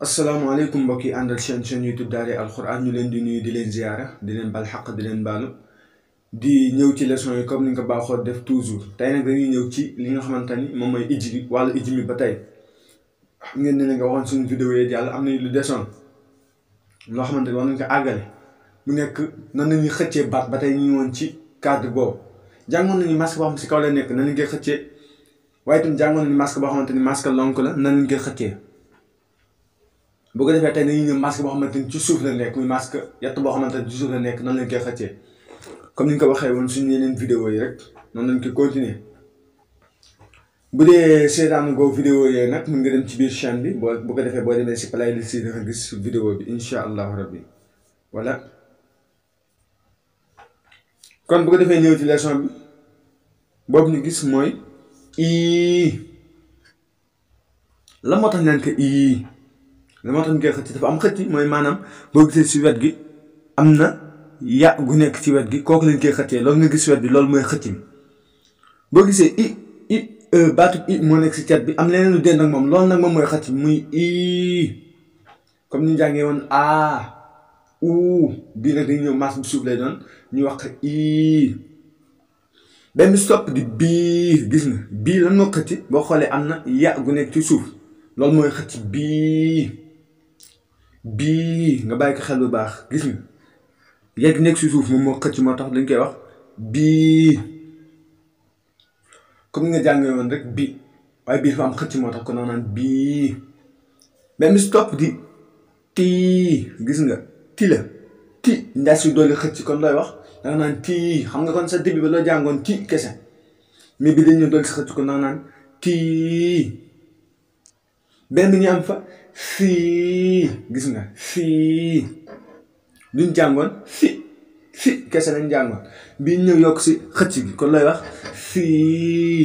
asalaamaaleykum mbokk yi àndal chaîne chaîne YouTube Daara Alxuraan ñu leen di nuyu di leen ziyaara di leen bal xaq di leen baalu di ñëw ci leçon yi comme ni nga ko baaxoo def toujours tey nag dañuy ñëw ci li nga xamante ni moom mooy ijji bi wàllu ijji mi ba tey xam ngeen ne nga waxoon suñu vidéo yi yàlla am nañu lu desoon loo xamante ni war nañ ko àggale mu nekk nan la ñuy xëccee baat ba tey ñu ngi woon ci cadre boobu jàngoon nañu masque boo xam si kaw la nekk nan lañ koy xëccee waaye itam jàngoon nañu masque boo xamante ni masque lonk la nan lañ koy xëccee bu ko defee tey dañuy ñëw masque boo xamante ni ci suuf la nekk muy masque yett boo xamante ni ci suuf la nekk nan lañ koy xëccee comme ni nga ko waxee woon suñu yeneen vidéo yi rek noonu lañ koy continuer bu dee seetaan goo vidéo yooyu nag mun nga dem ci biir chaîne bi boo bu ko defee boo demee si playlist yi nga gis vidéo bi incha allahu rabbi voilà kon bu ko defee ñëw ci leçon bi boobu ñu gis mooy ii la moo tax ñu naan ko ii la moo tax ñu koy xëcc dafa am xëcc mooy maanaam boo gisee si wet gi am na ya gu nekk ci wet gi kooku lañ koy xëccee loolu nga gis wet bi loolu mooy xëcc bi boo gisee i i baatu i moo nekk si cat bi am leneen lu dend ak moom loolu nag moom mooy xëcc muy ii comme ni ñu jàngee woon a u bii nag dañuy ñëw maas bu suuf lay doon ñu wax ii benn stopp di bii gis nga bii lan moo xëcc boo xoolee am na ya gu nekk ci suuf loolu mooy xëcc bii bii nga bàyyi ko xel bu baax gis nga yegg nekk si suuf moom moo xëcc moo tax dañ koy wax bii comme ni nga jàngee woon rek bi waaye bii dafa am xëcc moo tax ko naan bii benn stop di tii gis nga ti la ti ndaa si dolli xëcc kon looy wax danga naan tii xam nga kon sa début ba loo jàngoon ti kese mais bi dañ ñëw dolli si xëcc kon danga naan tii benn bi ñu am fa fii gis nga fii luñ jàngoon fi fi kese lañ jàngoon bii ñëw yokk si xëcc gi kon lay wax fii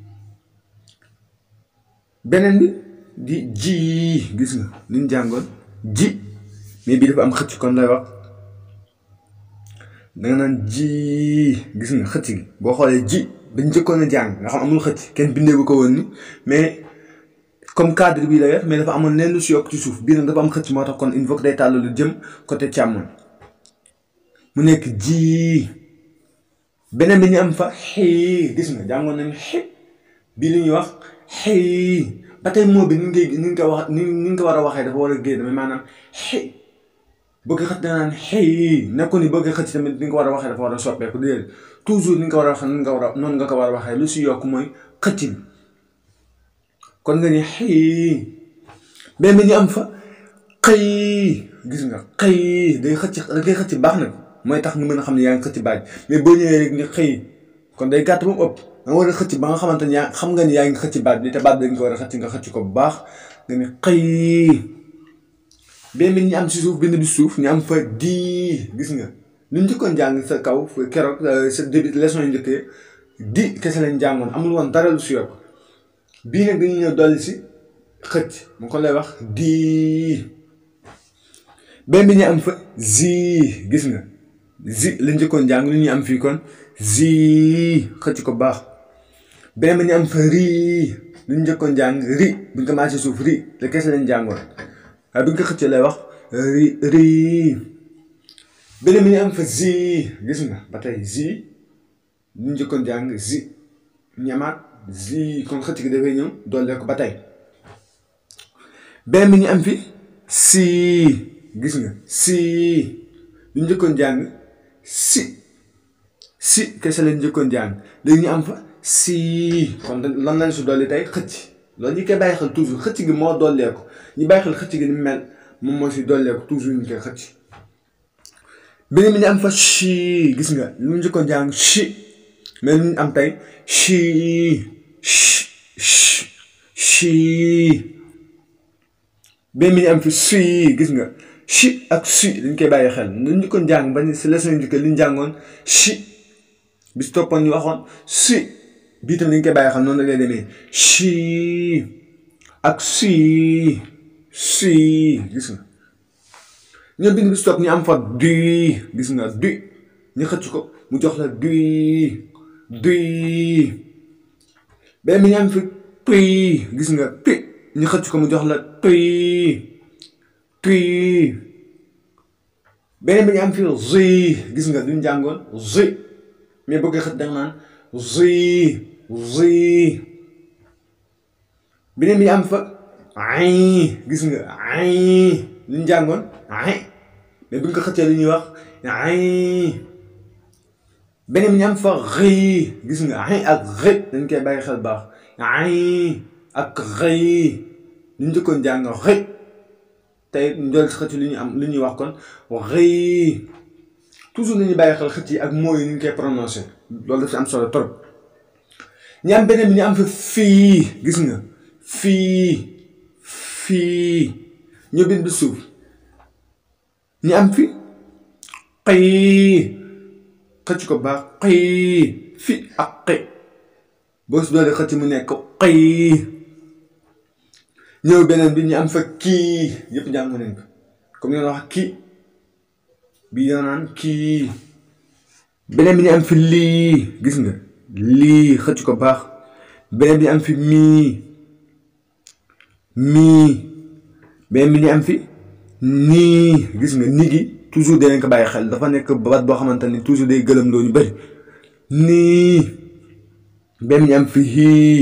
beneen bi di ji gis nga luñ jàngoon ji mais bii dafa am xëcc kon lay wax danga naan ji gis nga xëcc gi boo xoolee ji dañ njëkkoon a jàng nga xam amul xëcc kenn bindee bu ko woon ni mais comme cadre bii la yor mais dafa amoon leen lu si yokk ci suuf bii nag dafa am xëcc moo tax kon il faut que day tàll lu jëm côté càmmoñ mu nekk ji beneen bi ñu am fa xii gis nga jàngoon nañu xi bii li ñuy wax xii ba tey moo bi ni ngay ni nga ko wax ni ni nga ko war a waxee dafa war a génn mais maanaam xi bëgg xëcc da naan xii nekkoon ni bëgg xëcc tamit ni nga ko war a waxee dafa war a soppeeku déedéet toujours ni nga ko war a waxee noonu nga war a noonu nga ko war a waxee lu si yokk mooy xëcc bi kon nga ni xëy benn bi ñu am fa xëy gis nga xëy day xëcc da ngay xëcc baax na mooy tax nga mën a xam ne yaa ngi xëcc baaj mais boo ñëwee rek ni xëy kon day gàtt ba mu ëpp da nga war a xëcc ba nga xamante ne yaa xam nga ni yaa ngi xëcc baaj bi te baaj bi dañ ko war a xëcc nga xëcc ko bu baax nga ni xëy benn bi ñu am si suuf benn bi suuf ñu am fa di gis nga lu njëkkoon jàng sa kaw keroog sa début leçon yu njëkkee di kese lañ jàngoon amul woon dara lu si yokk bii nag dañuy ñëw dolli si xëcc mu ko lay wax di benn bi ñu am fa zi gis nga zi la njëkkoon jàng lu ñuy am fii kon zi xëcc ko baax benn bi ñu am fa rii lu ñu njëkkoon jàng ri buñ ko commencé suuf ri la kese lañ jàngoon waaye buñ ko xëccee lay wax ri rii benn bi ñu am fa zi gis nga ba tey zi lu ñu njëkkoon jàng zi ñamaat zi kon xëcc gi dafay ñëw doole ko ba tey benn bi ñu am fi si gis nga si lu njëkkoon jàng si si kese lañ njëkkoon jàng léegi ñu am fa si kon lan lañ si dolli tey xëcc loolu ñu koy bàyyi xel toujours xëcc gi moo dollee ko ñu bàyyi xel xëcc gi ni mel moom moo si dollee ko toujours ñu koy xëcc beneen bi ñu am fa si gis nga lu njëkkoon jàng si mais lu ñu am tey si chi benn bi ñu am fi sui gis nga chi ak sui dañ koy bàyyi xel lu ñu ko jàng ba si leçon yu njëkk li ñu jàngoon chi bi si toppoon ñu waxoon sui bii tam dañ koy bàyyi xel noonu la lay demee chi ak sui sui gis nga ñoom bind bi si topp ñu am fa du gis nga du ñu xëcc ko mu jox la du du benn bi ñu am fi tuy gis nga tuy ñu xëcc ko mu jox la tuy qii beneen bi ñu am fi zi gis nga duñ jàngoon zi mais bëgg xët danga naan zi zi beneen bi ñu am fa ay gis nga ay duñ jàngoon ay mais buñ ko xëccee lu ñuy wax ay beneen bi ñu am fa xëy gis nga ay ak xëy dañ koy bàyyi xel baax ay ak xëy ñu njëkkoon jàng xëy tey njool xëcc li ñu am li ñuy wax kon xëy toujours nañu bàyyi xel xëcc yi ak mooy ni ñu koy prononcé loolu daf si am solo trop ñu am beneen bi ñu am fa fii gis nga fii fii ñu bind bi suuf ñu am fi xëy xëcc ko baax xëy fi ak xëy boo si doole xëcc mu nekk xëy ñëw beneen bi ñu am fa kii yëpp jàng nañ ko comme ñu wax kii bii yoo naan kii beneen bi ñu am fi lii gis nga lii xëcc ko baax beneen bi ñu am fi mii mii beneen bi ñu am fi nii gis nga nii gi toujours danañ ko bàyyi xel dafa nekk baat boo xamante ni toujours day gëlëm loo ñu bëri nii beneen bi ñu am fi hii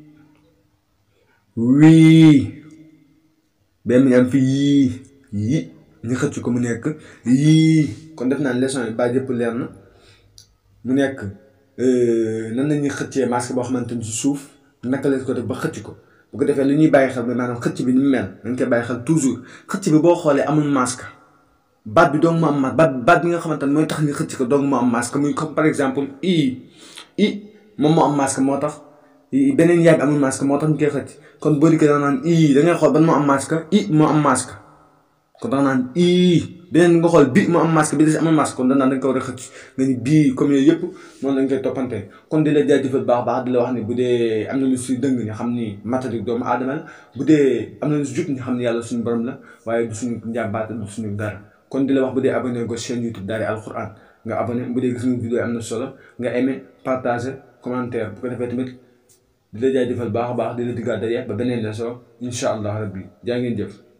wii benn ñu am fi yii yi ñu xëcc ko mu nekk yii kon def naa leçon yi ba yëpp leer na mu nekk nan la ñuy xëccee masque boo xamante ni ci suuf naka la ko def ba xëcc ko bu ko defee li ñuy bàyyi xel ba maanaam xëcc bi ni mu mel dañ koy bàyyi xel toujours xëcc bi boo xoolee amul masque baat bi doog mu am masque baat baat bi nga xamante ni mooy tax nga xëcc ko doog mu am masque muy comme par exemple i i moom moo am masque moo tax beneen yaay bi amul masque moo tax ñu koy xëcc kon boo dikkee da nga naan i da ngay xool ban moo am masque i moo am masque kon da nga naan i beneen nga xool bi moo am masque bi des amul masque kon da naan da nga ko war a xëcc nga ni bii comme yooyu yëpp noonu lañ koy toppante kon di la jaajëfal baax baax di la wax ni bu dee am na lu si dëng nga xam ni matadik doomu aadama la bu dee am na lu si jub nga xam ni yàlla suñu borom la waaye du suñu njàmbaate du suñu dara kon di la wax bu dee abonné go chaîne YouTube Daara Alquran nga abonné bu dee gis nga vidéo am na solo nga aimé partagé commentaire bu ko defee tamit di la jaajëfal baax a baax di la diggaat daje ba beneen leçon incha allah rabbi jaa ngeen jëf